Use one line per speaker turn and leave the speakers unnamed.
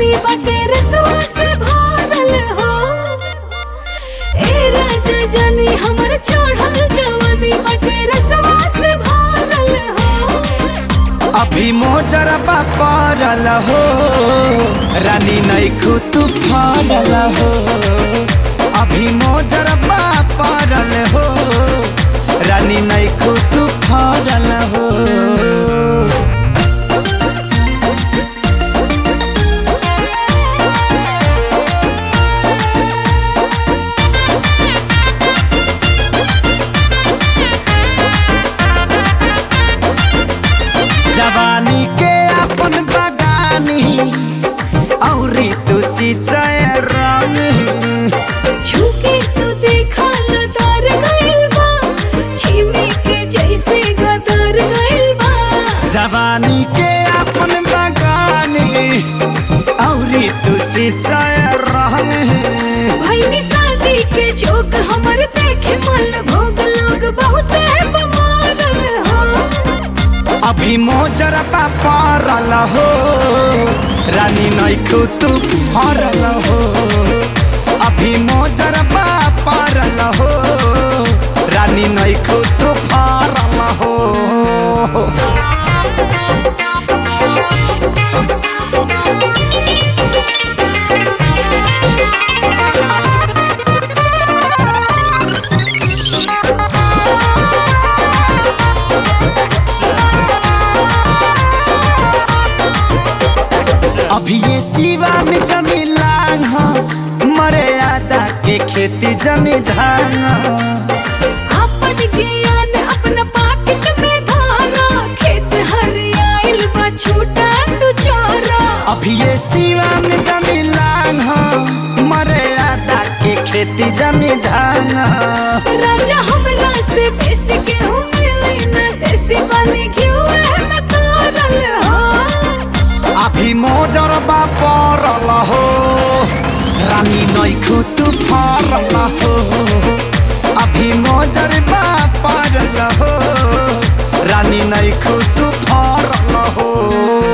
जवानी बटे रसवा से भरल हो ए राजा जानी हमर चढ़ल जवानी बटे रसवा से भरल हो
अभी मोजरबा पड़ल हो रानी नैखू तू फरल हो अभी मोजरबा पड़ल हो रानी नैखू तू फरल हो जवानी के अपन बगानी औरी तू सिंचाई रंग
झुके तू देखा लदार गइल बा छिमी के जैसे गदर गइल बा
जवानी के अपन बगानी औरी तू सिंचाई रंग
भईनी शादी के जोक हमर देखे मन भोग लोग बहुत बमारल हो
अभी मोजरबा पड़ल हो रानी नैखू तू हरल हो अभी मोजरबा पड़ल हो रानी नैखू तू फरल हो अभी ये सिवा में जमी लांग हो मरे आदा के खेती जमी धान हो।
अपन ज्ञान अपना पाकिट में धारा खेत हरियाइल बा छूटा तू चोरा
अभी ये सिवा में जमी लांग हो मरे आदा के खेती जमी धान हो।
राजा हमरा से बेसी के हूँ मिली न देसी बने घिउ में तारल हो
अभी मोजरबा पड़ल हो रानी नैखू तू फरल हो अभी मोजरबा पड़ल हो रानी नैखू तू फरल हो